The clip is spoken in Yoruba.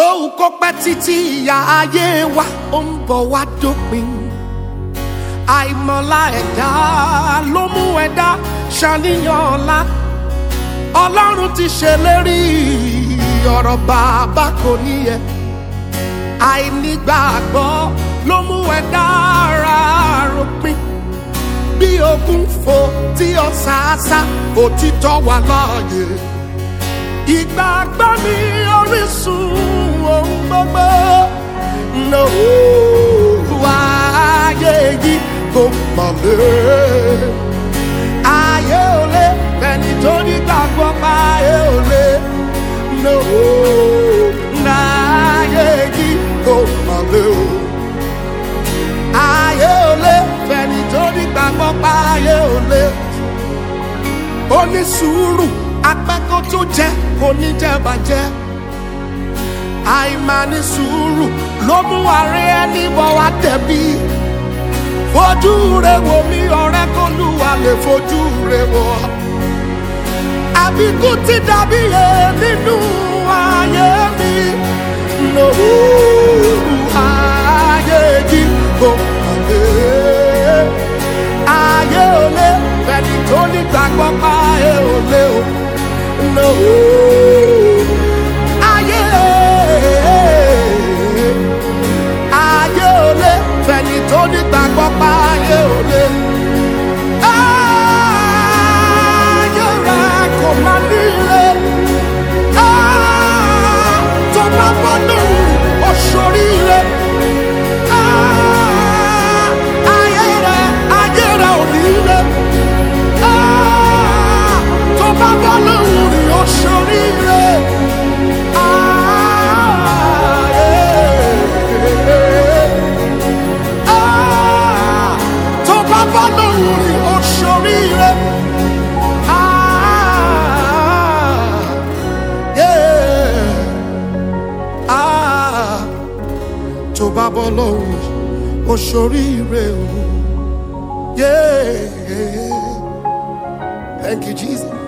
bóun kó pẹ́ títí ìyá ayé wa ó ń bọ̀ wá dópin àìmọ̀lá ẹ̀dá ló mú ẹ̀dá ṣàníyàn ọ̀la ọlọ́run ti ṣèlérí ọ̀rọ̀ bàbá kò níyẹ àìnígbàgbọ́ ló mú ẹ̀dá ara ròpin bí ogun fò tí ọ̀sàásá òtítọ́ wà láàyè ìgbàgbọ́ ní orísun ohun gbogbo lówó ayé yìí kò mọ̀lẹ́ ayé ò lé ẹni tó ní gbàgbọ́ pa ayé ò lé lówó ayé yìí kò mọ̀lẹ́ o ayé ò lé ẹni tó ní gbàgbọ́ pa ayé ò lé ó ní sùúrù apẹ́kọ̀ tó jẹ́ kò ní jẹ́ bàjẹ́ àìmáni sùúrù ló mú àárẹ̀ ẹni bọ̀ wá tẹ̀bí fojú rẹ wò mí ọ̀rẹ́ kó lùwà lè fojú rẹ wò àbíkú ti dàbí yẹ nínú ayé mi lòwú ayé yìí kò kàlẹ́ ayé ò lé ẹni tó nígbàgbọ́ pa ayé ò lé o lòwú ayé ayé ò lé fẹni tó nígbàgbọ́ pa ayé ò lé. ayé rẹ kò má nílé tó bá bọ́ lóhùn oṣooríire. ayé rẹ ayé rẹ ò nílé tó bá bọ́ lóhùn ní oṣooríire. Ah, tó bá bá lóhùn rí oṣooríire. Ah, yeah. Ah, tó bá bọ́ lóhùn rí oṣooríire o. Yeah. Thank you, Jesus.